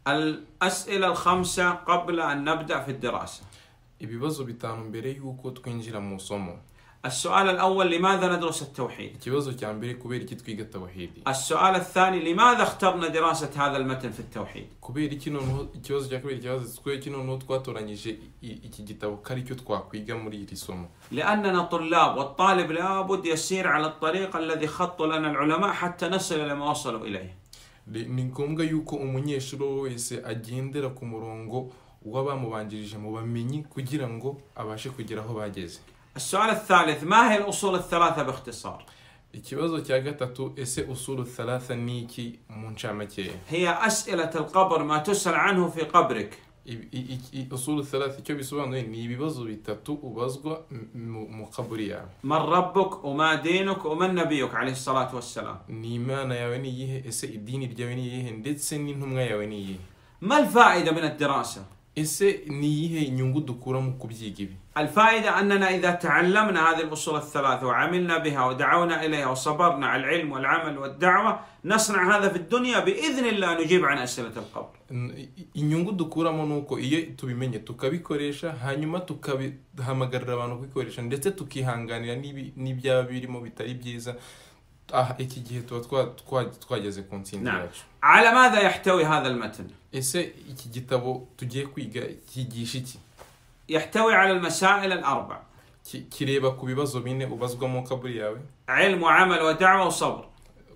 الأسئلة الخمسة قبل أن نبدأ في الدراسة ibibazo bitanu mbere y'uko twinjira mu isomo السؤال الأول لماذا ندرس التوحيد؟ ikibazo cya mbere kubera iki twiga tawahidi السؤال الثاني لماذا اخترنا دراسة هذا المتن في التوحيد؟ kubera iki noneho ikibazo cya kabiri kibazo twe iki noneho twatoranyije i- iki gitabo ko ari cyo twakwiga muri iri somo لأننا طلاب والطالب لابد يسير على الطريق الذي خط لنا العلماء حتى نصل إلى ما وصلوا إليه Re- ni ngombwa yuko umunyeshuri uwo wese agendera ku murongo w'abamubanjirije mu bamenyi kugira ngo abashe kugera aho bageze السؤال الثالث ما هي الأصول الثلاثة باختصار؟ ikibazo cya gatatu ese usuru thalatha ni iki mu ncamakeya هي أسئلة القبر ما تسأل عنه في قبرك Ibi- i- i- i- usuru thalatha icyo bisobanuye ni ibibazo bitatu ubazwa m- mu- mu kaburi yawe من ربك وما دينك ومن نبيك عليه الصلاة والسلام ni imana yawe ni iyihe ese idini ryawe ni iyihe ndetse n'intumwa yawe ni iyihe ما الفائدة من الدراسة؟ ese ni iyihe inyungu dukura mu kubyiga ibi الفائدة أننا إذا تعلمنا هذه الأصول الثلاثة وعملنا بها ودعونا إليها وصبرنا على العلم والعمل والدعوة نصنع هذا في الدنيا بإذن الله نجيب عن أسئلة القبر N- i- inyungu dukuramo ni uko iyo tubimenye tukabikoresha hanyuma tukahamagarira abantu kubikoresha ndetse tukihanganira n'ibi- n'ibyaba birimo bitari byiza Ah, iki gihe tuba twa- twa- twageze ku ntsinzi نعم yacu على ماذا يحتوي هذا المتن؟ ese iki gitabo tugiye kwiga cyigisha iki يحتوي على المسائل الأربع Ki- kireba ku bibazo bine ubazwa mu kaburi yawe علم وعمل ودعوة وصبر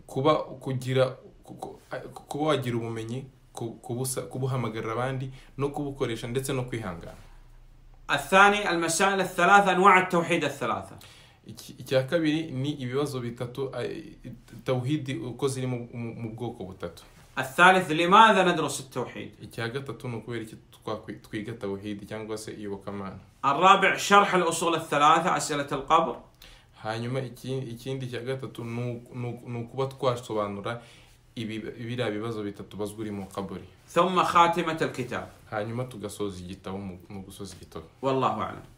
kuba kugira ku- ku- kuba wagira ubumenyi ku- kubusa- kubuhamagarira abandi no kubukoresha ndetse no kwihangana الثاني المسائل الثلاثة أنواع التوحيد الثلاثة Iki- icya kabiri ni ibibazo bitatu ay- tawhidi uko ziri mu- mu mu bwoko butatu الثالث لماذا ندرس التوحيد icya gatatu ni ukubera iki twakwi- twiga tawhidi cyangwa se iyobokamana الرابع شرح الأصول الثلاثة أسئلة القبر hanyuma iki- ikindi cya gatatu ni u- ni u- ni ukuba twasobanura ibi- biriya bibazo bitatu bazwa uri mu kaburi ثم خاتمة الكتاب hanyuma tugasoza igitabo mu mu gusoza igitabo والله أعلم